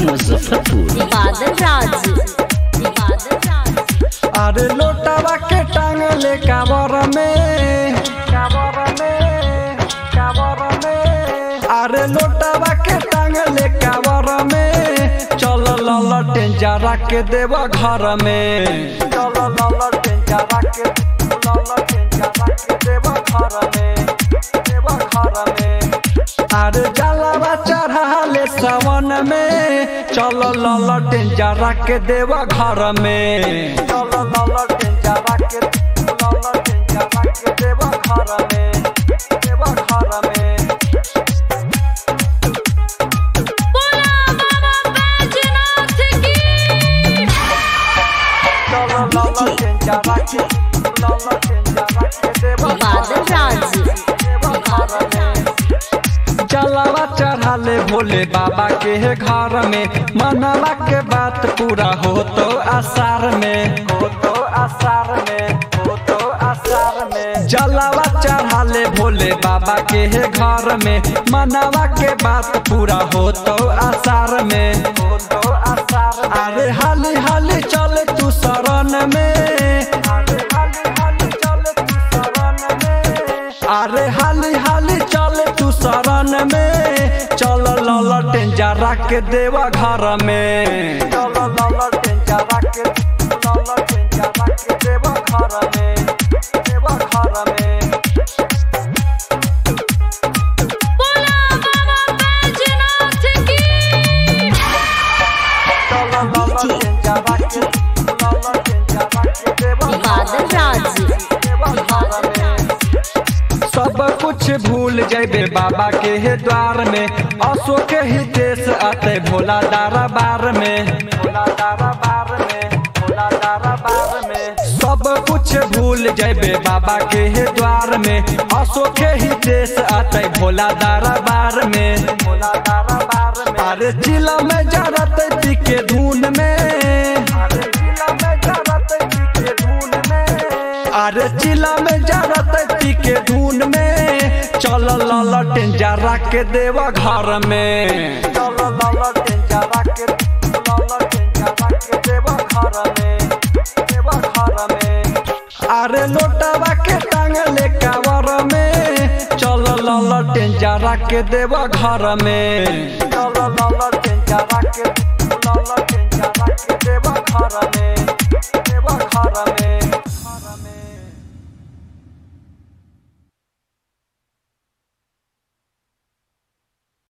मुजफ्फरपुर बादल राज बादल राज अरे लोटावा के टांगले काबर में काबर में काबर में अरे लोटावा के टांगले काबर में चल ललटें जरा के देव घर में चल ललटें जरा के ललटें जरा के देव घर में देव घर में अरे जलावा चढ़ाले सावन में चल ललटें जरा के देव घर में चल ललटें जरा के ललटें जरा के देव घर में देव घर में बोला बाबा बैजनाथ की चल ललटें जरा के ललटें जरा के देव बादल राज देव घर में जलावा चढ़ाले भोले बाबा के घर में मनवा के बात पूरा हो तो आसार में हो तो आसार में हो तो आसार में जलावा चढ़ाले भोले बाबा के घर में मनवा के बात पूरा हो तो आसार में हो तो आसार अरे हाली हाली चल तू शरण में अरे हाली हाली चल तू शरण में अरे हाली हाली चल तू शरण में चल ललटें जरा के देवा घर में चल ललटें जरा के ललटें जरा के देवा घर में देवा घर में बोला बाबा बैजनाथ की चल ललटें जरा के ललटें जरा के देवा बादल राज देवा घर में सब कुछ भूल जैबे बाबा के हे द्वार में अशोक ही देश आते भोला दारा बार में भोला दारा बार में भोला दारा बार में सब कुछ भूल जैबे बाबा के हे द्वार में अशोक ही देश आते भोला दारा बार में भोला दारा बार में अरे जिला में जरत पी के धुन में अरे जिला में जरत पी के धुन में अरे चिला में जरत पी के धुन में चल ललटें जरा के देवा घर में चल ललटें जरा के ललटें जरा के देवा घर में देवा घर में अरे लोटावा के टांगले कावर में चल ललटें जरा के देवा घर में चल ललटें जरा के